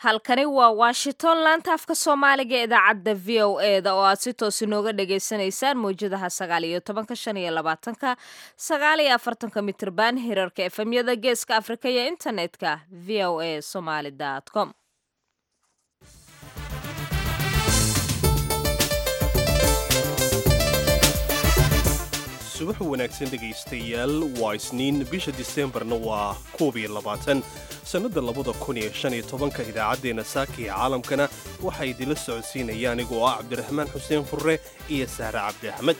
halkani waa washington laanta afka soomaaliga ee idaacadda v o e da oo aad si toos inooga dhagaysanaysaan mawjadaha sagaal iyo tobanka shan iyo labaatanka sagaal iyo afartanka mitrban hirarka efemyada geeska afrika iyo internetka v o a somaly com subax wanaagsan dhegaystayaal waa isniin bisha diseembarna waa koob iyo labaatan sannadda labada kun iyo shan iyo tobanka idaacaddeenna saaka iyo caalamkana waxaa idinla socodsiinaya anigoo ah cabdiraxmaan xuseen furre iyo sahre cabdi axmed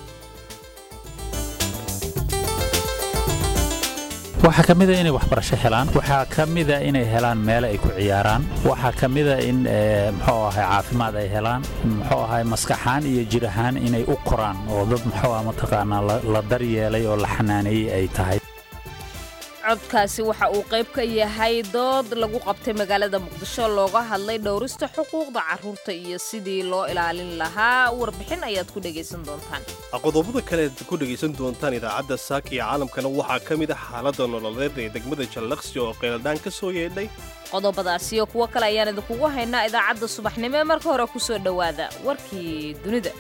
waxaa ka mida inay waxbarasho helaan waxaa ka mida inay helaan meele ay ku ciyaaraan waxaa ka mida in muxuu ahay caafimaad ay helaan muxuu ahay maskaxaan iyo jir ahaan inay u koraan oo dad muxuu ah mataqaanaa la daryeelay oo la xanaaneeyey ay tahay codkaasi waxa uu qayb ka yahay dood lagu qabtay magaalada muqdisho looga hadlay dhowrista xuquuqda carruurta iyo sidii loo ilaalin lahaa warbixin ayaad ku dhegaysan doontaan qodobada kale aad ku dhegaysan doontaan idaacadda saaka iyo caalamkana waxaa ka mid ah xaaladda nololeed ee degmada jallaqsi oo qeeladhaan ka soo yeedhay qodobadaas iyo kuwo kale ayaan idinkugu haynaa idaacadda subaxnimo ee marka hore ku soo dhowaada warkii dunida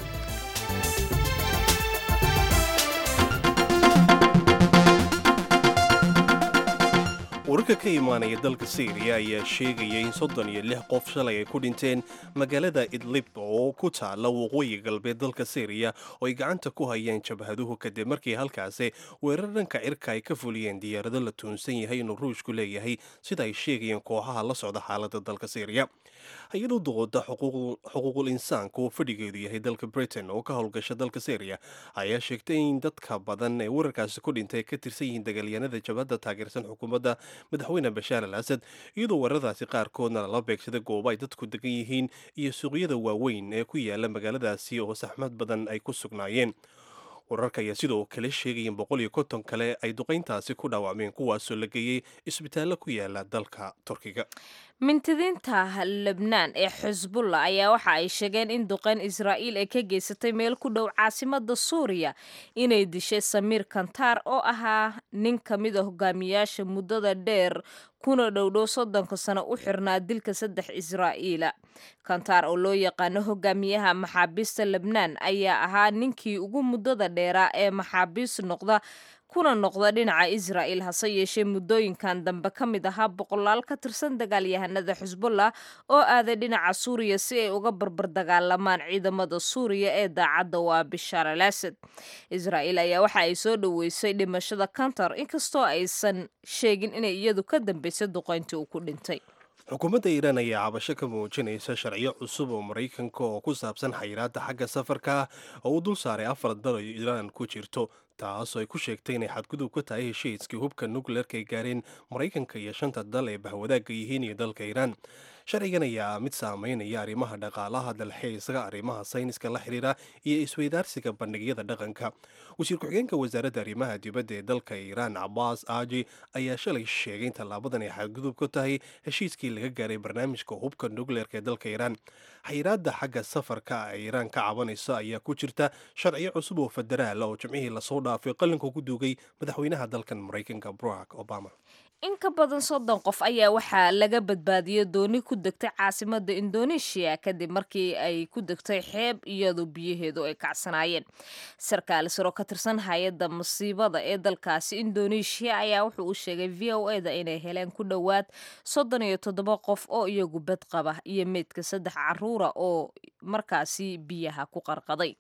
wararka ka imaanaya dalka syriya ayaa sheegaya in soddon iyo lix qof shalay ay ku dhinteen magaalada idlib oo ku taala waqooyi galbeed dalka syriya oo ay gacanta ku hayaan jabhaduhu kadib markii halkaasi weerar dhanka cirka ay ka fuliyeen diyaarado la tuunsan yahay inuu ruushku leeyahay sida ay sheegayeen kooxaha la socda xaaladda dalka syriya hay-adu dooda xuquuqul insaanka oo fadhigeedu yahay dalka britain oo ka howlgasha dalka syriya ayaa sheegtay in dadka badan ee weerarkaasi ku dhintay ka tirsan yihiin dagaalyahanada jabhadda taageersan xukuumadda madaxweyne bashaar al asad iyadoo weeraradaasi qaarkoodna lala beegsaday goobo ay dadku degan yihiin iyo suuqyada waaweyn ee ku yaala magaaladaasi oo saxmad badan ay ku sugnaayeen wararka ayaa sidoo kale sheegayeen boqol iyo konton kale ay duqayntaasi ku dhaawacmeen kuwaasoo la geeyey isbitaallo ku yaala dalka turkiga mintidiinta lebnaan ee xusbulla ayaa waxa ay sheegeen in duqeyn israa'iil ay ka geysatay meel ku dhow caasimada suuriya inay dishay samiir kantaar oo ahaa nin ka mid a hogaamiyaasha muddada dheer kuna dhowdhow soddonka sano u xirnaa dilka saddex israa'iila kantaar oo loo yaqaano hogaamiyaha maxaabiista lebnaan ayaa ahaa ninkii ugu muddada dheeraa ee maxaabiis noqda kuna noqda dhinaca israa'il hase yeeshee muddooyinkan dambe ka mid ahaa boqolaal ka tirsan dagaalyahanada xusbullah oo aaday dhinaca suuriya si ay uga barbar dagaalamaan ciidamada suuriya ee daacadda waa bishaar al asad israa'iil ayaa waxa ay soo dhoweysay dhimashada kantar inkastoo aysan sheegin inay iyadu ka dambaysay duqayntii uu ku dhintay xukuumadda iiraan ayaa cabasho ka muujinaysa sharciyo cusub oo maraykanka oo ku saabsan xayiraadda xagga safarka ah oo uu dul saaray afar dal oo iiraan ku jirto taasoo ay ku sheegtay inay xadgudub ka tahay heshiiskii hubka nukleerka ay gaareen maraykanka iyo shanta dal ee bahwadaagga yihiin iyo dalka iiraan sharcigan ayaa mid saameynaya arrimaha dhaqaalaha dalxiiska arrimaha sayniska la xiriira iyo isweydaarsiga bandhigyada dhaqanka wasiir ku-xigeenka wasaaradda arrimaha dibadda ee dalka iiraan cabaas aaji ayaa shalay sheegay in tallaabadan ay xadgudub ka tahay heshiiskii laga gaaray barnaamijka hubka nukleerka ee dalka iiraan xayiraadda xagga safarka ay iiraan ka cabanayso ayaa ku jirta sharciyo cusub oo federaala oo jimcihii lasoo dhaafay qalinka ku duugay madaxweynaha dalkan maraykanka barack obama in ka badan soddon qof ayaa waxaa laga badbaadiyey dooni ku degtay caasimada indoneeshiya kadib markii ay ku degtay xeeb iyadoo biyaheedu ay kacsanaayeen sarkaal saro ka tirsan hay-adda masiibada ee dalkaasi indoneeshiya ayaa wuxuu u sheegay v o e da inay heleen ku dhowaad soddon iyo toddoba qof oo iyagu bad qaba iyo meydka saddex caruura oo markaasi biyaha ku qarqaday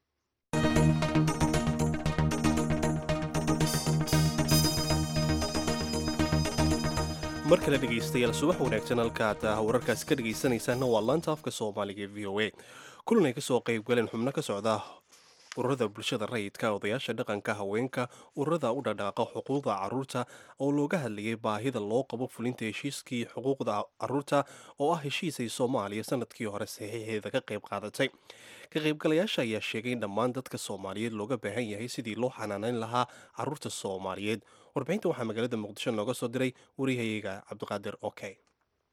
mar kale dhegaystayaal subax wanaagsan halkaad wararkaasi ka dhegaysanaysaana waa laanta afka soomaaliga ee v o a kulan ay kasoo qayb galeen xubno ka socda ururada bulshada rayidka odayaasha dhaqanka haweenka ururada u dhadhaaqa xuquuqda caruurta oo looga hadlayay baahida loo qabo fulinta heshiiskii xuquuqda caruurta oo ah heshiis ay soomaaliya sanadkii hore saxiixeeda ka qayb qaadatay ka qaybgalayaasha ayaa sheegay in dhammaan dadka soomaaliyeed looga baahan yahay sidii loo xanaanayn lahaa caruurta soomaaliyeed warbixinta waxaa magaalada muqdisho nooga soo diray wariyahayaga cabdiqaadir okey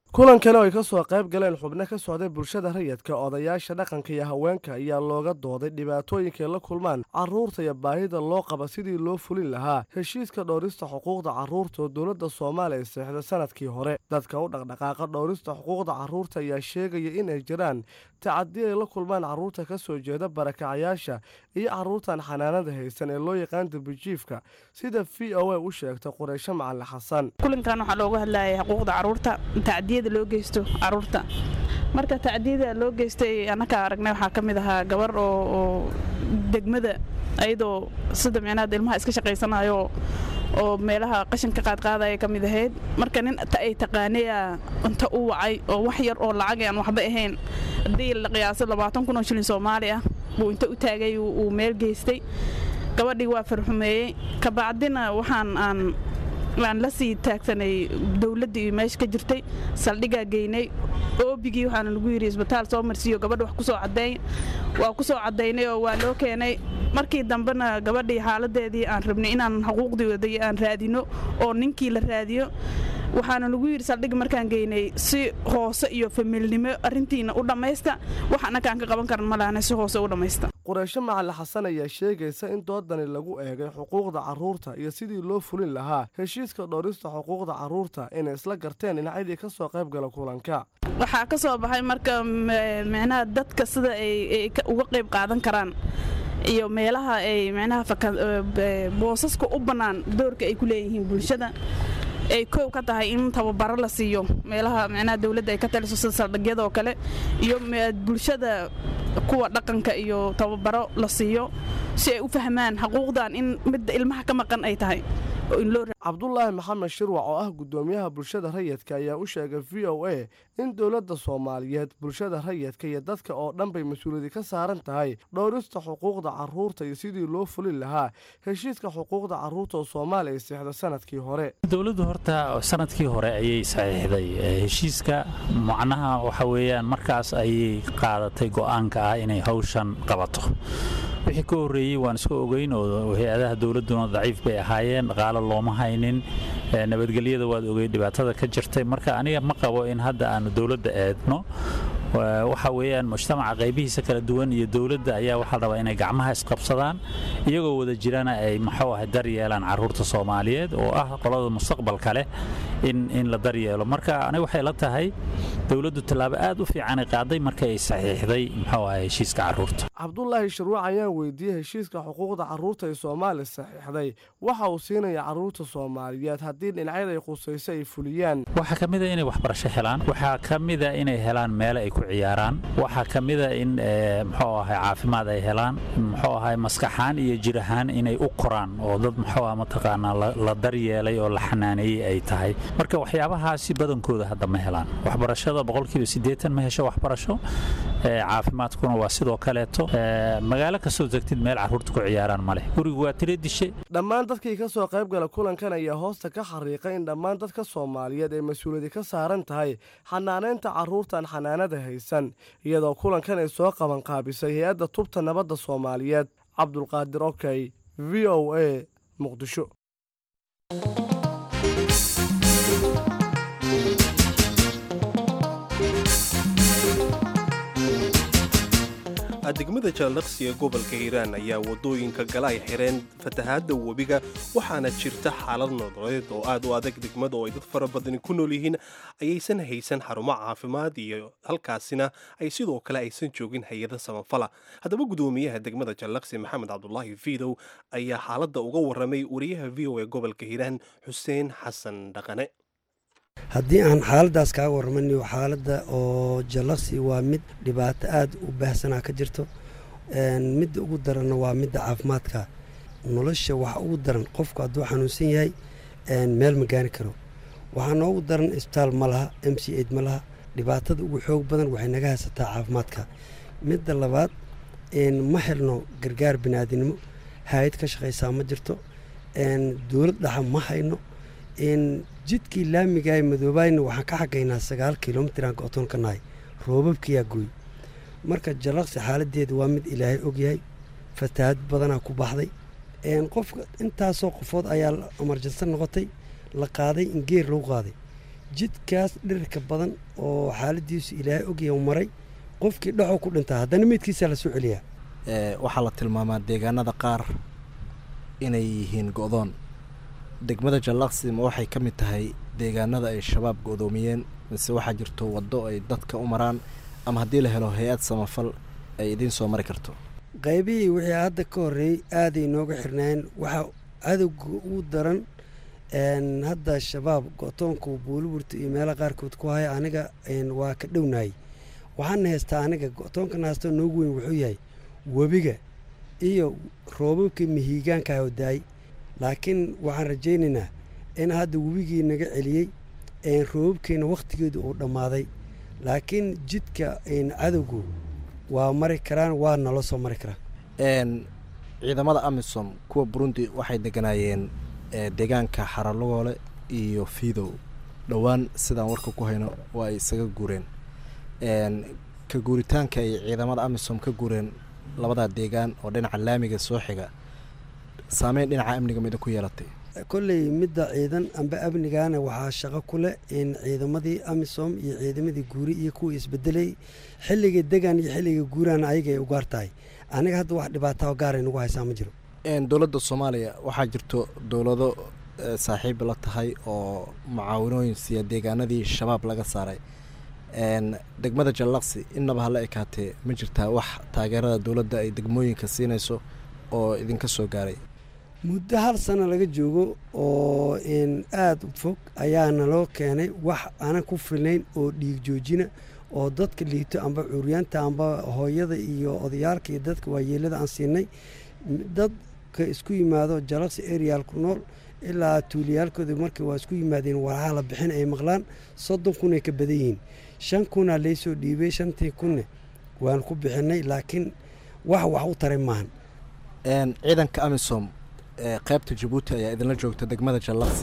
kulankani oo ay ka soo qayb galeen xubno ka socday bulshada rayidka odayaasha dhaqanka iyo haweenka ayaa looga dooday dhibaatooyinkaay la kulmaan carruurta iyo baahida loo qaba sidii loo fulin lahaa heshiiska dhowrista xuquuqda carruurta oo dowladda soomaaliya seexda sanadkii hore dadka u dhaqdhaqaaqa dhowrista xuquuqda carruurta ayaa sheegaya inay jiraan tacadi ay la kulmaan carruurta ka soo jeeda barakacayaasha iyo carruurtan xanaanada haysan ee loo yaqaan darbijiifka sida v o a u sheegta qureysho macalin xasan kulankan waxaa looga hadlayay xuquuqda carruurta tacdiyada loo geysto carruurta marka tacdiyada loo geystay annaka aragnay waxaa ka mid ahaa gabar oo degmada ayadoo sida micnaha ilmaha iska shaqaysanayo oo meelaha qashinka qaadqaadaya ka mid ahayd marka nin ay taqaanaya inta u wacay oo wax yar oo lacag aan waxba ahayn haddii la qiyaaso labaatan kun oo shilin soomaali ah buu inta u taagay uu meel geystay gabadhii waa farxumeeyey kabacdina waxaan aan aan la sii taagsanay dowladdii iyo meesha ka jirtay saldhigaa geynay oobigii waxaana lagu yidhi isbitaal soo marsiiyo gabadha wax ku soo caddeey waa ku soo caddaynay oo waa loo keenay markii dambena gabadhii xaaladeedii aan rabnay inaan xuquuqdii aan raadino oo ninkii la raadiyo waxaana lagu yidhi saldhig markaan geynay si hoose iyo famiilnimo arrintiina u dhammaysta wax annakaan ka qaban karan ma lahana si hoose u dhammaysta qureysho macalin xasan ayaa sheegaysa in doodani lagu eegay xuquuqda carruurta iyo sidii loo fulin lahaa heshiiska dhowrista xuquuqda carruurta inay isla garteen dhinacyadii ka soo qayb gala kulanka waxaa ka soo baxay marka micnaha dadka sida ay uga qayb qaadan karaan iyo meelaha ay micnaha boosaska u bannaan doorka ay ku leeyihiin bulshada ay koow ka tahay in tababaro la siiyo meelaha micnaha dowladda ay ka taliso sida saldhigyadoo kale iyo bulshada kuwa dhaqanka iyo tababaro la siiyo si ay u fahmaan xuquuqdan in midda ilmaha ka maqan ay tahay cabdulaahi maxamed shirwac oo ah guddoomiyaha bulshada rayidka ayaa u sheegay v o a in dowladda soomaaliyeed bulshada rayidka iyo dadka oo dhan bay mas-uuliyadi ka saaran tahay dhowrista xuquuqda carruurta iyo sidii loo fulin lahaa heshiiska xuquuqda carruurta oo soomaaliya ay seexda sanadkii hore dowladdu horta sanadkii hore ayay saxiixday heshiiska macnaha waxa weeyaan markaas ayay qaadatay go'aanka ah inay hawshan qabato wixii ka horreeyey waan iska ogeyn oo hay-adaha dowladduna daciif bay ahaayeen dhaqaalo looma haynin nabadgelyada waad ogey dhibaatada ka jirtay marka aniga ma qabo in hadda aanu dowladda eedno waxa weeyaan mujtamaca qaybihiisa kala duwan iyo dowladda ayaa waxaa rabaa inay gacmaha isqabsadaan iyagoo wada jirana ay maxuu ahay dar yeelaan carruurta soomaaliyeed oo ah qolada mustaqbalka leh in in la daryeelo marka aniga waxay la tahay dowladdu tallaabo aad u fiicanay qaaday markay saxiixday muxuu ahay heshiiska carruurta cabdulaahi shirwac ayaan weydiiyey heshiiska xuquuqda carruurta ee soomaaliya saxiixday waxa uu siinaya carruurta soomaaliyeed haddii dhinacyada ay khusayso ay fuliyaan waxaa ka mid a inay waxbarasho helaan waxaa ka mid a inay helaan meele ay ku ciyaaraan waxaa ka mid a in muxuu ahay caafimaad ay helaan muxuu ahay maskaxaan iyo jir ahaan inay u koraan oo dad muxuu ah mataqaanaa la daryeelay oo la xanaaneeyey ay tahay marka waxyaabahaasi badankooda hadda ma helaan waxbarashada boqolkiiba siddeetan ma hesho waxbarasho caafimaadkuna waa sidoo kaleeto magaalo kastoo tegtid meel carruurta ku ciyaaraan ma leh gurigu waa tiro dishe dhammaan dadkii ka soo qayb gala kulankan ayaa hoosta ka xariiqay in dhammaan dadka soomaaliyeed ay mas-uuliyadi ka saaran tahay xanaanaynta carruurtan xanaanada haysan iyadoo kulankan ay soo qabanqaabisay hay-adda tubta nabadda soomaaliyeed cabdulqaadir okey v o a muqdisho degmada jaalaqsi ee gobolka hiiraan ayaa wadooyinka gala ay xireen fatahaadda webiga waxaana jirta xaalad nololeed oo aad u adag degmada oo ay dad fara badani ku nool yihiin ayaysan haysan xarumo caafimaad iyo halkaasina ay sidoo kale aysan joogin hay-ada samafala haddaba gudoomiyaha degmada jaalaqsi maxamed cabdulaahi fiidow ayaa xaaladda uga waramay wariyaha v o ee gobolka hiiraan xuseen xasan dhaqane haddii aan xaaladdaas kaaga warramayo xaaladda oo jallaqsi waa mid dhibaato aad u baahsanaa ka jirto midda ugu daranna waa midda caafimaadka nolosha waxa ugu daran qofku hadduu xanuunsan yahay meel ma gaari karo waxaa noogu daran isbitaal ma laha m c aid ma laha dhibaatada ugu xoog badan waxay naga haysataa caafimaadka midda labaad ma helno gargaar biniaadinimo hay-ad ka shaqaysaa ma jirto dowlad dhaxa ma hayno jidkii laamiga ee madoobaayna waxaan ka xagaynaa sagaal kilomitiraan go-toon ka nahay roobabkiyaa gooy marka jallaqsi xaaladeeda waa mid ilaahay ogyahay fatahaad badanaa ku baxday qofka intaasoo qofood ayaa amarjansan noqotay la qaaday in geer lagu qaaday jidkaas dhirirka badan oo xaaladiisu ilaahay ogya u maray qofkii dhexoo ku dhintaa haddana meydkiisaa la soo celiyaa waxaa la tilmaamaa deegaanada qaar inay yihiin go'doon degmada jallaqsi ma waxay ka mid tahay deegaanada ay shabaab go'doomiyeen mise waxaa jirto waddo ay dadka u maraan ama haddii la helo hay-ad samafal ay idiin soo mari karto qaybihii wixii hadda ka horreeyey aaday nooga xirnaayeen waxaa cadowga ugu daran hadda shabaab go-toonka buuliburta iyo meelaha qaarkood ku haya aniga waa ka dhownahay waxaana haystaa aniga go-toonkana haystoo noogu weyn wuxuu yahay webiga iyo roobabkii mihiigaanka oo daay laakiin waxaan rajaynaynaa in hadda webigii naga celiyey roobabkiina wakhtigeedu uu dhammaaday laakiin jidka cadowgu waa mari karaan waa nala soo mari karaa ciidamada amisom kuwa burundi waxay deganaayeen deegaanka xaralogoole iyo fiidow dhowaan sidaan warka ku hayno waa ay isaga guureen ka guuritaanka ay ciidamada amisom ka guureen labadaa deegaan oo dhinaca laamiga soo xiga saameyn dhinaca amniga mida ku yeelatay kolley midda ciidan amba amnigaana waxaa shaqo ku leh in ciidamadii amisom iyo ciidamadii guuri iyo kuwa isbedelay xilliga degan iyo xilliga guuraan ayaga ay u gaar tahay aniga hadda wax dhibaataa gaaray nagu haysaa ma jiro dowladda soomaaliya waxaa jirto dowlado saaxiib la tahay oo mucaawinooyin siiya deegaanadii shabaab laga saaray degmada jallaqsi innaba hala ekaatee ma jirtaa wax taageerada dowladda ay degmooyinka siinayso oo idinka soo gaaray muddo hal sano laga joogo oo aada u fog ayaana loo keenay wax aanan ku filnayn oo dhiig joojina oo dadka liito amba curyaanta amba hooyada iyo odayaalka iyo dadka waayeelada aan siinay dadka isku yimaado jalaqsi areal ku nool ilaa tuuliyaalkooda markii waa isku yimaadeen waraha la bixin ay maqlaan soddon kun ay ka badan yihiin shan kunaa laysoo dhiibay shantii kunne waan ku bixinay laakiin wax wax u taray maahan ciidanka amisom qaybta jabuuti ayaa idinla joogta degmada jallaqsi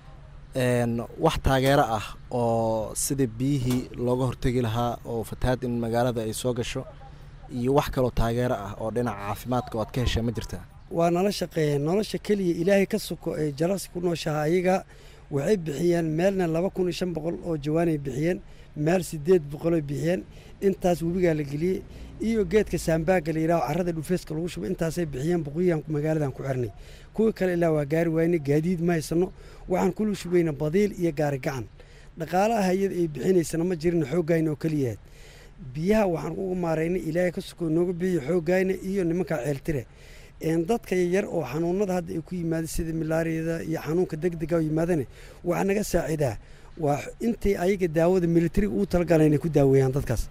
wax taageero ah oo sidii biyihii looga hortegi lahaa oo fatahaad in magaalada ay soo gasho iyo wax kaloo taageero ah oo dhinaca caafimaadka oo aad ka heshaa ma jirtaa waa nala shaqeeyeen nolosha keliya ilaahay ka suko ee jalaqsi ku nooshaha ayaga waxay bixiyeen meelna laba kun iyo shan boqol oo jawaanay bixiyeen meel sideed boqolay bixiyeen intaas webigaa la geliyey iyo geedka saambaaga la yidhaho carrada dhufeeska lagu shubo intaasay bixiyeen boqoyaan magaaladan ku xirnay kuwii kale ilaa waa gaari waayne gaadiid ma haysano waxaan kula shubayna badiil iyo gaari gacan dhaqaalaha hay-ada ay bixinaysana ma jirin xooggayna oo keliyahayd biyaha waxaan uga maaraynay ilaahay ka sukoo nooga bixiyo xooggayna iyo nimankaa ceeltire dadka yar oo xanuunada hadda ay ku yimaada sida milaariyada iyo xanuunka degdega yimaadane waxaa naga saacidaa waa intay ayaga daawada militariga uu talagala inay ku daaweeyaan dadkaas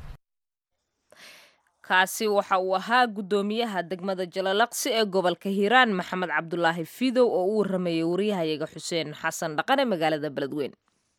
kaasi waxa uu ahaa guddoomiyaha degmada jalalaqsi ee gobolka hiiraan maxamed cabdulaahi fidow oo u waramayay wariyahayaga xuseen xasan dhaqane magaalada beledweyn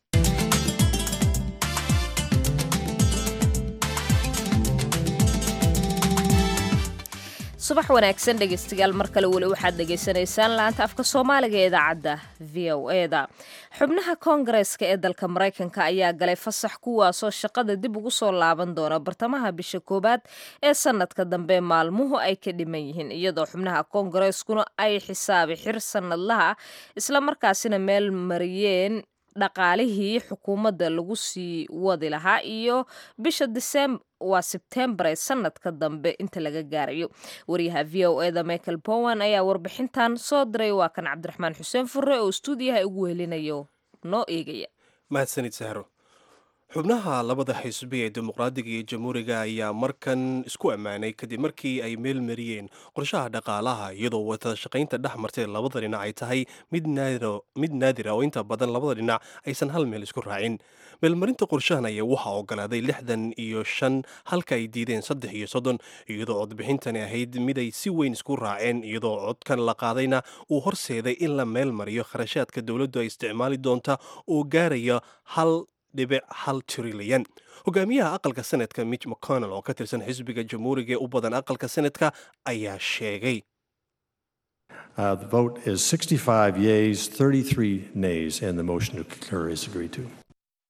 subax wanaagsan dhegeystayaal mar kale weli waxaad dhegaysanaysaan laanta afka soomaaliga ee idaacadda v o eda xubnaha koongareeska ee dalka maraykanka ayaa galay fasax kuwaasoo shaqada dib ugu soo laaban doona bartamaha bisha koowaad ee sanadka dambe maalmuhu ay ka dhiman yihiin iyadoo xubnaha koongareskuna ay xisaabi xir sanadlaha islamarkaasina meel mariyeen dhaqaalihii xukuumadda lagu sii wadi lahaa iyo bisha disemb waa sebtembar ee sanadka dambe inta laga gaarayo wariyaha v o eda michael bowan ayaa warbixintan soo diray waa kan cabdiraxmaan xuseen furre oo stuudiyaha ugu helinayo noo eegaya mahadsanid sahro xubnaha labada xisbi ee dimuqraadiga iyo jamhuuriga ayaa markan isku ammaanay kadib markii ay meel mariyeen qorshaha dhaqaalaha iyadoo wada shaqaynta dhex martay labada dhinac ay tahay mid naadira oo inta badan labada dhinac aysan hal meel isku raacin meelmarinta qorshahan ayaa waxaa ogolaaday lixdan iyo shan halka ay diideen saddex iyo soddon iyadoo codbixintani ahayd mid ay si weyn isku raaceen iyadoo codkan la qaadayna uu horseeday in la meel mariyo kharashaadka dowladdu ay isticmaali doonta oo gaaraya hal dhibic hal trilyan hogaamiyaha aqalka senadka mitch mcconnell oo ka tirsan xisbiga jamhuuriga ee u badan aqalka senadka ayaa sheegay Uh, the vote is 65 yeas, 33 nays, and the motion to concur is agreed to.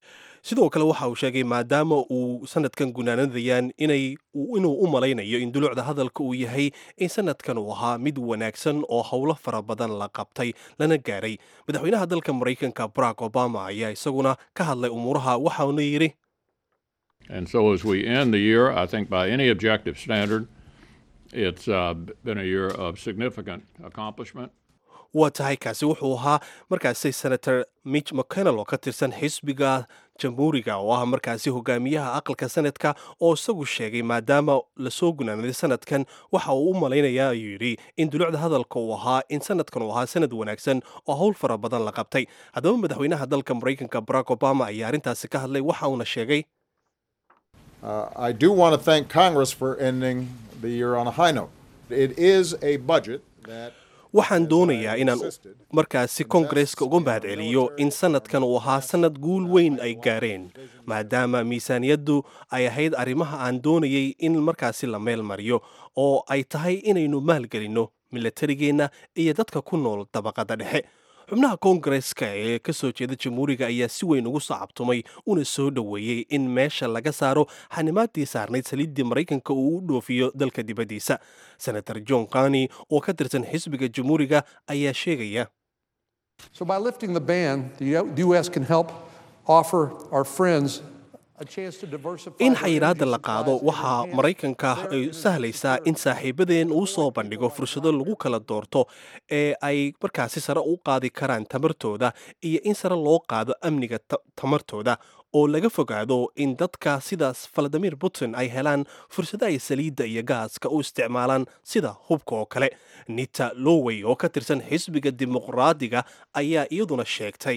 sidoo kale waxa uu sheegay maadaama uu sanadkan gunaanadayaan inay inuu u malaynayo in dulucda hadalka uu yahay in sanadkan uu ahaa mid wanaagsan oo howlo fara badan la qabtay lana gaaray madaxweynaha dalka maraykanka barack obama ayaa isaguna ka hadlay umuuraha waxauna yidhi And so as we end the year, I think by any objective standard, it's uh, been a year of significant accomplishment. waa tahay kaasi wuxuu ahaa markaasi senator mitch mcconnell oo ka tirsan xisbiga jamhuuriga oo ah markaasi hogaamiyaha aqalka sanadka oo isagu sheegay maadaama lasoo gunaanaday sanadkan waxa uu u malaynayaa ayuu yidhi in dulucda hadalka uu ahaa in sanadkan uu ahaa sanad wanaagsan oo howl fara badan la qabtay haddaba madaxweynaha dalka maraykanka barack obama ayaa arrintaasi ka hadlay waxa uuna sheegay Uh, I do want to thank Congress for ending the year on a high note. It is a budget that waxaan doonayaa inaan markaasi koongareska uga mahadceliyo in sanadkan uu ahaa sanad guul weyn ay gaareen maadaama miisaaniyaddu ay ahayd arrimaha aan doonayay in markaasi la meel mariyo oo ay tahay inaynu maalgelinno milatarigeenna iyo dadka ku nool dabaqadda dhexe xubnaha koongareska ee ka soo jeeda jamhuuriga ayaa si weyn ugu sacabtumay una soo dhoweeyey in meesha laga saaro xanimaadii saarnayd saliiddii maraykanka uu u dhoofiyo dalka dibaddiisa senator john kani oo ka tirsan xisbiga jamhuuriga ayaa sheegaya So by lifting the ban, the U.S. can help offer our friends a chance to diversify. in their xayiraadda energy la qaado supplies and waxaa enhance maraykanka ay their sahlaysaa in saaxiibadeen uu soo bandhigo fursado lagu kala doorto ee ay markaasi sare u qaadi karaan tamartooda iyo in sare loo qaado amniga ta- tamartooda oo laga fogaado in dadka sidaas valadimir putin ay helaan fursado ay saliidda iyo gaaska u isticmaalaan sida hubka oo kale nita lowey oo ka tirsan xisbiga dimuqraadiga ayaa iyaduna sheegtay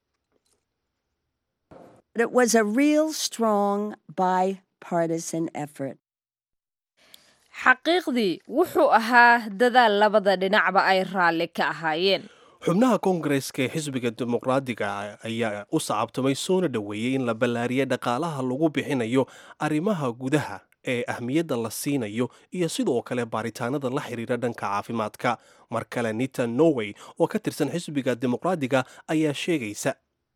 But it was a real strong bipartisan effort. xaqiiqdii wuxuu ahaa dadaal labada dhinacba ay raalli ka ahaayeen xubnaha koongareska ee xisbiga dimuqraadiga ayaa u sacabtumay soona dhoweeyey in la ballaariyay dhaqaalaha lagu bixinayo arrimaha gudaha ee ahmiyadda la siinayo iyo sidoo kale baaritaanada la xiriira dhanka caafimaadka mar kale nita norway oo ka tirsan xisbiga dimuqraadiga ayaa sheegaysa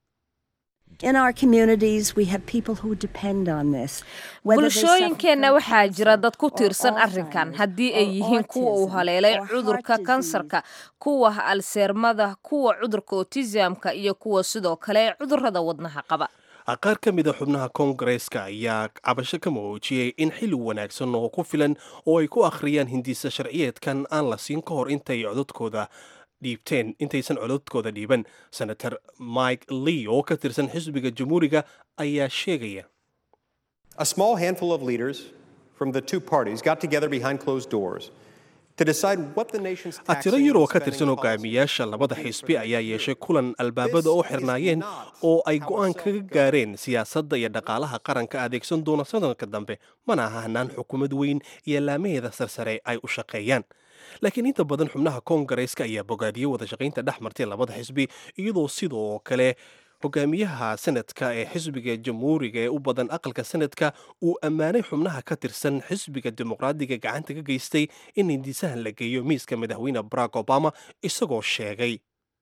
In our communities, we have people who depend on this. whether they suffer bulshooyinkeenna from waxaa jira cancer dad ku or tiirsan arrinkan Alzheimer's haddii ay or yihiin kuwa uu autism haleelay or cudurka heart kansarka disease. kuwa alseermada kuwa cudurka otisamka iyo kuwa sidoo kale cudurrada wadnaha qaba qaar ka mida xubnaha koongareska ayaa cabasho ka muujiyey in xili wanaagsan oo ku filan oo ay ku akhriyaan hindiisa sharciyeedkan aan la siin ka hor intay codadkooda dhiibteen intaysan codadkooda dhiiban senator mike lee oo ka tirsan xisbiga jamhuuriga ayaa sheegaya A small handful of leaders from the two parties got together behind closed doors to decide what the nation's tiro taxing yar oo and ka tirsan spending policy hogaamiyaasha labada xisbi ayaa yeeshay kulan albaabada oo xirnaayeen oo ay go'aan kaga gaareen siyaasadda iyo dhaqaalaha qaranka adeegsan doona sanadka dambe mana aha hanaan xukuumad weyn iyo laamaheeda sarsare ay u shaqeeyaan laakiin inta badan xubnaha koongareeska ayaa bogaadiyey wada shaqaynta dhex martay labada xisbi iyadoo sidoo kale hogaamiyaha sanadka ee xisbiga jamhuuriga ee u badan aqalka sanadka uu ammaanay xubnaha ka tirsan xisbiga dimuqraadiga gacanta ka geystay in hindisahan la geeyo miiska madaxweyne barack obama isagoo sheegay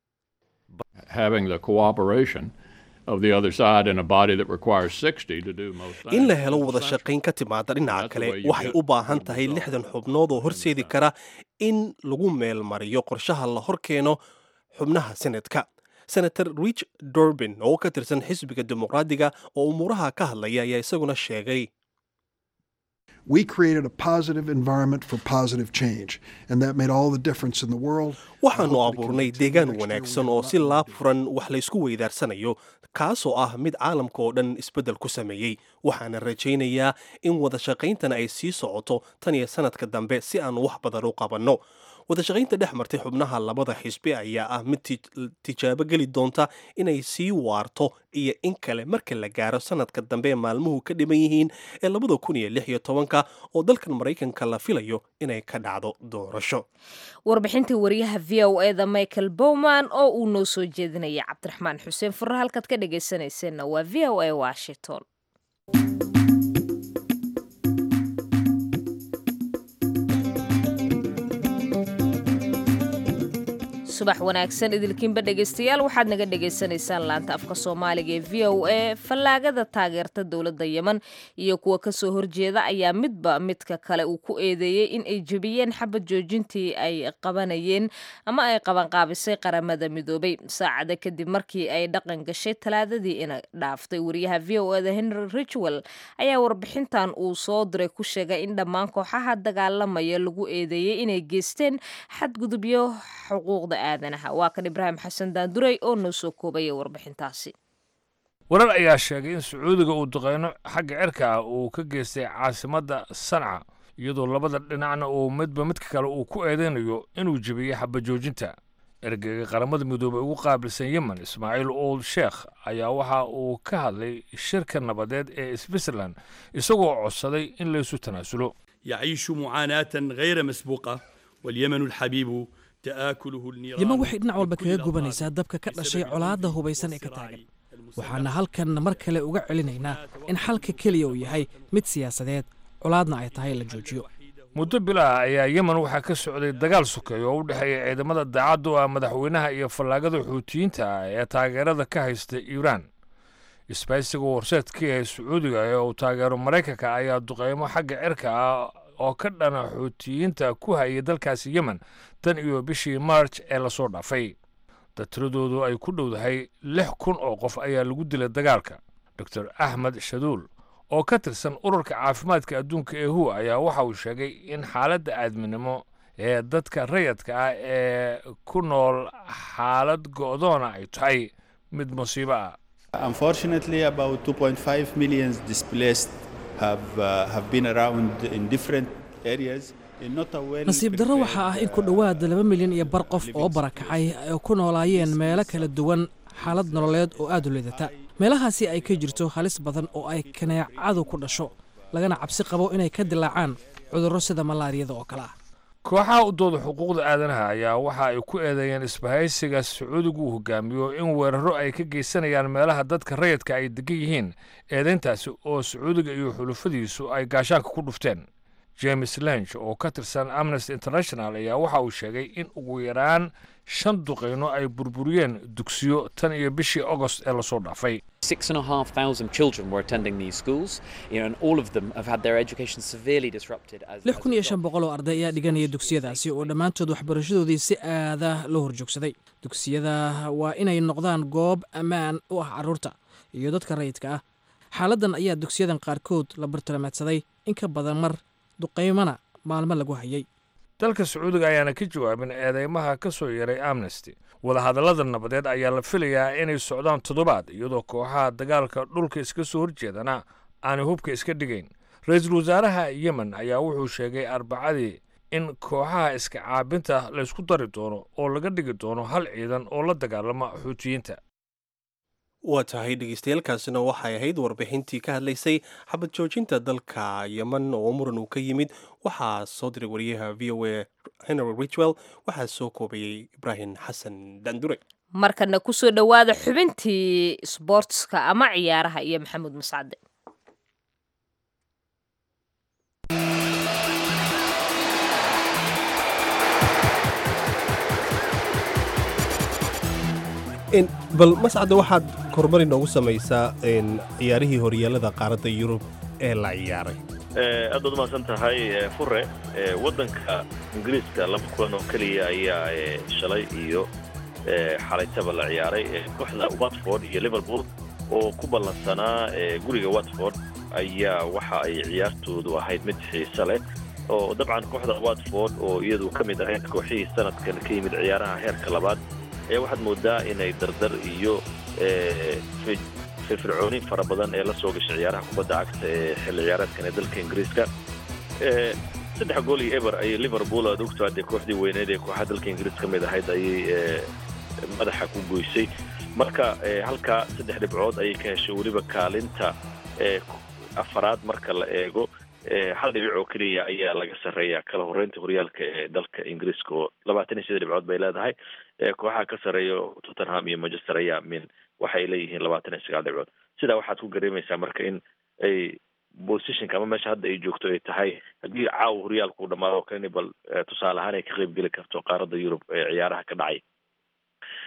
Having the cooperation of the other side in a body that requires 60 to do most things. in la helo is wada essential. shaqayn ka timaada dhinaca That's the kale way you waxay get u baahan good tahay results. lixdan xubnood oo horseedi kara in lagu meel mariyo qorshaha la hor keeno xubnaha sanadka senator rich durbin oo ka tirsan xisbiga dimuqraadiga oo umuuraha ka hadlaya ayaa isaguna sheegay We created a positive environment for positive change, and that made all the difference in the world. waxaannu abuurnay deegaan wanaagsan oo si laab furan wax laysku weydaarsanayo kaasoo ah mid caalamka oo dhan isbeddel ku sameeyey waxaana rajaynayaa in wada shaqayntana ay sii socoto tan iyo sanadka dambe si aanu wax badan u qabanno wada shaqaynta dhex martay xubnaha labada xisbi ayaa ah mid ti- tijaabo geli doonta inay sii waarto iyo in kale marka la gaaro sanadka dambe ee maalmuhu ka dhiman yihiin ee labada kun iyo lix iyo tobanka oo dalkan maraykanka la filayo inay ka dhacdo doorasho warbixintii wariyaha v o eda michael bowman oo uu noo soo jeedinaya cabdiraxmaan xuseen furre halkaad ka dhagaysanayseena waa v o a washington subax wanaagsan idilkiinba dhegaystayaal waxaad naga dhagaysanaysaan laanta afka soomaaliga ee v o a fallaagada taageerta dowladda yemen iyo kuwa kasoo horjeeda ayaa midba midka kale uu ku eedeeyey in ay jebiyeen xabad joojintii ay qabanayeen ama ay qabanqaabisay qaramada midoobay saacada kadib markii ay dhaqan gashay talaadadii ina dhaaftay wariyaha v o eda henry richwell ayaa warbixintan uu soo diray ku sheegay in dhammaan kooxaha dagaalamaya lagu eedeeyey inay geysteen xadgudubyo xuquuqda aadanaha waa kan ibraahim xasan daanduray oo noo soo koobaya warbixintaasi warar ayaa sheegay in sacuudiga uu duqeyno xagga cirka ah uu ka geystay caasimadda sanca iyadoo labada dhinacna uu midba midka kale uu ku eedeynayo inuu jebiyey xabajoojinta ergeyga qaramada midoobey ugu qaabilsan yemen ismaaciil old sheekh ayaa waxa uu ka hadlay shirka nabadeed ee switzerland isagoo codsaday in laysu tanaasulo يعيش معاناة غير مسبوقة واليمن الحبيب تآكله النيران yeman waxay dhinac walba kaga gubanaysaa dabka ka dhashay colaadda hubaysan ee ka taagan waxaana halkan mar kale uga celinaynaa in xalka keliya uu yahay mid siyaasadeed colaadna ay tahay la joojiyo muddo bilaah ayaa yemen waxaa ka socday dagaal sokeeya oo u dhexeeya ciidamada daacadda u ah madaxweynaha iyo fallaagada xuutiyiinta ah ee taageerada ka haysta iiraan isbaysiga horseedka ee sacuudiga ee uu taageero maraykanka ayaa duqeymo xagga cirka ah oo ka dhana xuutiyiinta ku hayay dalkaasi yemen tan iyo bishii marj ee lasoo dhaafay datiradoodu ay ku dhowdahay lix kun oo qof ayaa lagu dilay dagaalka doctor axmed shaduul oo ka tirsan ururka caafimaadka adduunka ee hu ayaa waxa uu sheegay in xaaladda aadminimo ee dadka rayadka ah ee ku nool xaalad go'doona ay tahay mid musiibo ah Unfortunately, about 2.5 million displaced have, uh, have been around in different areas. in not a well nasiib darro waxaa ah in ku dhowaad laba milyan iyo bar qof oo barakacay ay ku noolaayeen meelo kala duwan xaalad nololeed oo aad u liidata meelahaasi ay ka jirto halis badan oo ay kaneecadu ku dhasho lagana cabsi qabo inay ka dilaacaan cudurro sida malaariyada oo kale ah kooxaha u dooda xuquuqda aadanaha ayaa waxa ay ku eedeeyeen isbahaysiga sacuudigu uu hogaamiyo in weeraro ay ka geysanayaan meelaha dadka rayidka ay degan yihiin eedayntaasi oo sacuudiga iyo xulufadiisu ay gaashaanka ku dhufteen james lanch oo ka tirsan amnesty international ayaa waxa uu sheegay in ugu yaraan shan duqeyno ay burburiyeen dugsiyo tan iyo bishii agost ee lasoo dhaafay Six and a half thousand children were attending these schools, you know, and all of them have had their education severely disrupted. As, lix kun iyo shan boqol oo arday ayaa dhiganaya dugsiyadaasi oo dhammaantood waxbarashadoodii si aada loo horjoogsaday dugsiyada waa inay noqdaan goob ammaan u ah carruurta iyo dadka rayidka ah xaaladdan ayaa dugsiyadan qaarkood la bartilmaameedsaday in ka badan mar duqaymana maalmo lagu hayay dalka sacuudiga ayaana ka jawaabin eedeymaha ka soo yeeray amnesty wadahadallada nabadeed ayaa la filayaa inay socdaan toddobaad iyadoo kooxaha dagaalka dhulka iska soo horjeedana aanay hubka iska dhigayn ra-iisul wasaaraha yemen ayaa wuxuu sheegay arbacadii in kooxaha iska caabinta laysku dari doono oo laga dhigi doono hal ciidan oo la dagaalama xuutiyiinta waa tahay dhegeystayaaalkaasina waxay ahayd warbixintii ka hadlaysay xabad joojinta dalka yemen oo muran uu ka yimid waxaa soo diray wariyaha v o a henry richwell waxaa soo koobayey ibraahim xasan dandure markana kusoo dhowaada xubintii sboortska ama ciyaaraha iyo maxamuud mascade bal mascadda waxaad kormari noogu samaysaa ciyaarihii horyaalada qaaradda yurub ee la ciyaaray aad baad umahadsan tahay fure waddanka ingiriiska laba kulan oo keliya ayaa shalay iyo xalaytaba la ciyaaray kooxda watford iyo liverpool oo ku ballansanaa guriga watford ayaa waxa ay ciyaartoodu ahayd mid xiise leh oo dabcan kooxda watford oo iyadu ka mid ahayd kooxihii sanadkan ka yimid ciyaaraha heerka labaad ee waxaad moodaa inay dardar iyo firfircooni fara badan ee la soo gashay ciyaaraha kubadda cagta ee xilli ciyaareedkan ee dalka ingiriiska saddex gool iyo eber ayay liverpool aad ogto haddee kooxdii weyneed ee kooxaha dalka ingiriis ka mid ahayd ayay madaxa ku goysay marka halkaa saddex dhibcood ayay ka heshay weliba kaalinta afaraad marka la eego hal dhibic oo keliya ayaa laga sarreeya kala horreynta horyaalka ee dalka ingiriiska oo labaatan iyo sida dhibcood bay leedahay kooxaha ka sarreeya tottenham iyo manchester ayaa min waxay leeyihiin labaatan iyo sagaal dhibcood sidaa waxaad ku gareemaysaa marka in ay positionka ama meesha hadda ay joogto ay tahay haddii caawa horyaalku u dhamaado kani bal tusaale ahaan ay ka qayb geli karto qaaradda yurub ee ciyaaraha ka dhacay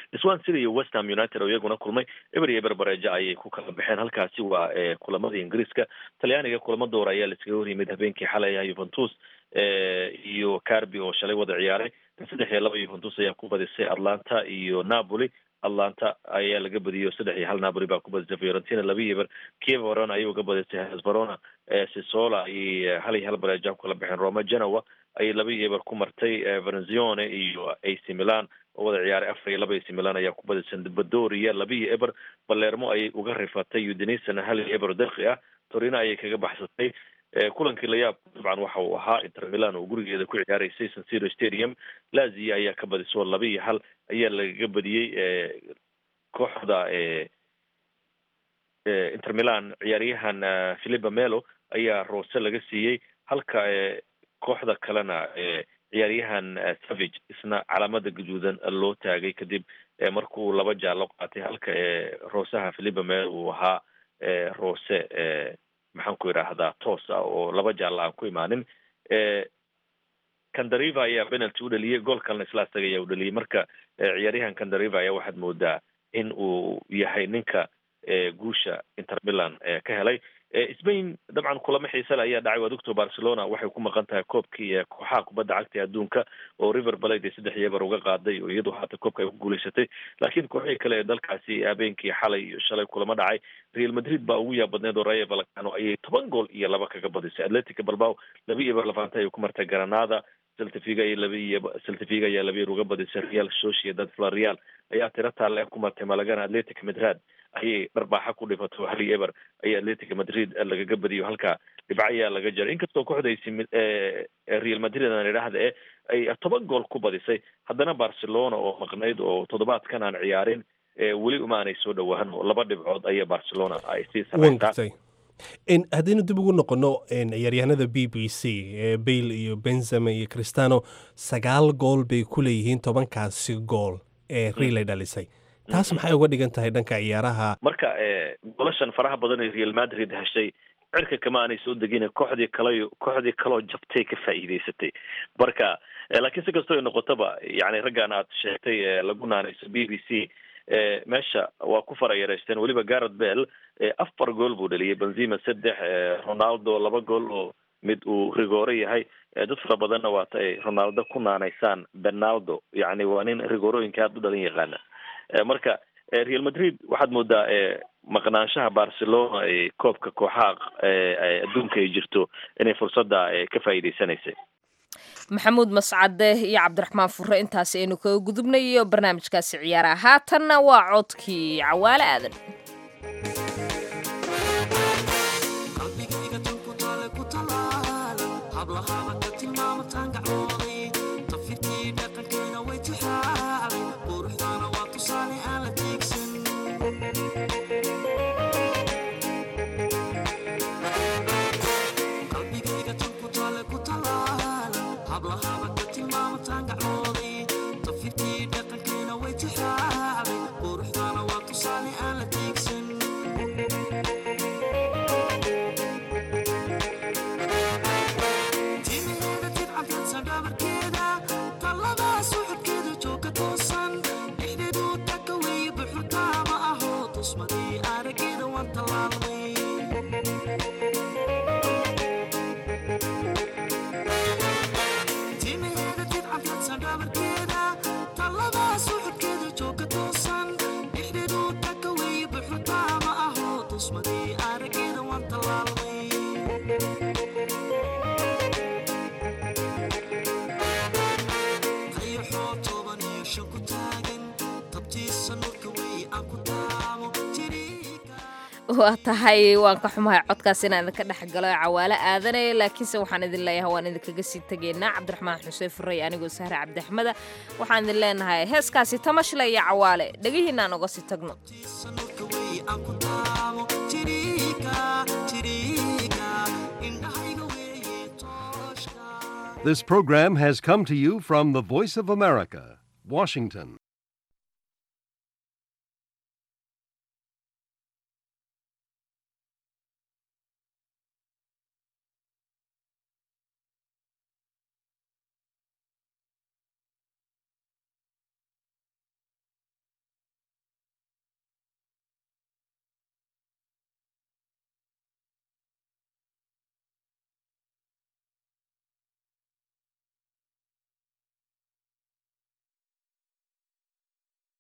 swan city iyo west ham united oo iyaguna kulmay eber iyo eber bareejo ayay ku kala baxeen halkaasi waa kulamadii ingiriiska talyaaniga kulamo doora ayaa laiskaga horyimid habeenkii xalay ah yuventus iyo carbi oo shalay wada ciyaaray saddex iyo laba yuventus ayaa ku badisay atlanta iyo napoli atlanta ayaa laga badiyay saddex iyo hal napoli baa ku badisay fiorentina laba iyo eber kiev verona ayay uga badisay hes verona sisola ayay hal iyo hal bareeja ku kala baxeen roma genoa ayay laba iyo eber ku martay verenzione iyo ac milan oo wada ciyaaray afar iyo laba ac milan ayaa ku badisay badoria laba iyo eber balermo ayay uga rifatay udenisana hal iyo eber derki ah torino ayay kaga baxsatay kulankii layaab dabcan waxa uu ahaa inter milan oo gurigeeda ku ciyaaraysay san siro stadium lazia ayaa ka badisoo laba iyo hal ayaa lagaga badiyey kooxda inter milan ciyaaryahan philipa melo ayaa roose laga siiyey halka kooxda kalena ciyaaryahan savage isna calaamada gaduudan loo taagay kadib markuu laba jaallo qaatay halka roosaha philipa melo uu ahaa roose maxaan ku idhaahdaa toos ah oo laba jaalla aan ku imaanin kandariva ayaa penalty u dhaliyey gool kalena isla asaga ayaa u dhaliyey marka ciyaaryahan kandariva ayaa waxaad moodaa in uu yahay ninka guusha inter milan ka helay spain dabcan kulamo xiisale ayaa dhacay waad ogto barcelona waxay ku maqan tahay koobkii kooxaha kubadda cagta ee adduunka oo river balade ee saddex iyo eber uga qaaday oo iyadu haata koobka ay ku guulaysatay laakiin kooxihii kale ee dalkaasi habeenkii xalay iyo shalay kulamo dhacay real madrid baa ugu yaab badneed oo rayo valcano ayay toban gool iyo laba kaga badisay atletica balbao laba iyo eber lafanta ayay ku martay granada celtifiga iyo laba iyo celtifiga ayaa laba yar uga badisay real sociedad florial ayaa tiro taalle ku martay malagana atletic madrid ayay dharbaaxa ku dhifato hal iyo eber ayay atletica madrid lagaga badiyo halka dhibco ayaa laga jaray inkastoo kooxdaysi real madrid aan idhaahda e ay toban gool ku badisay haddana barcelona oo maqnayd oo toddobaadkan aan ciyaarin weli uma aanay soo dhowaan oo laba dhibcood ayaa barcelona ay sii samaysaa haddaynu dib ugu noqono ciyaaryahanada b b c bale iyo benzema iyo cristano sagaal gool bay ku leeyihiin tobankaasi gool ee riilay dhalisay taas maxay uga dhigan tahay dhanka ciyaaraha marka golashan faraha badan ee real madrid heshay cirka kama aanay soo degin kooxdii kale kooxdii kaloo jabtay ka faa'iidaysatay marka laakiin si kastoo ay noqotaba yani raggan aad sheegtay lagu naanayso b b c meesha waa ku fara yareysteen weliba garret bell afar gool buu dhaliyay benzema saddex ronaldo laba gool oo mid uu rigoore yahay dad fara badanna waata ay ronaldo ku naanaysaan benaldo yani waa nin rigoorooyinka aada u dhalin yaqaana marka real madrid waxaad moodaa maqnaanshaha barcelona ee koobka kooxaha adduunka ay jirto inay fursadda ka faa'iidaysanaysay maxamuud mascade iyo cabdiraxmaan fure intaasi aynu kaga gudubnayo barnaamijkaasi ciyaaraha haatanna waa codkii cawaale aadan waa tahay waan ka xumahay codkaas inaan idinka dhex galo cawaalo aadanaya laakiinse waxaan idin leeyahay waan idinkaga sii tegaynaa cabdiraxmaan xuseen furey anigoo sahre cabdiaxmeda waxaan idin leenahay heeskaasi tamashle iyo cawaale dhegihiinaan oga sii tagno This program has come to you from the Voice of America, Washington.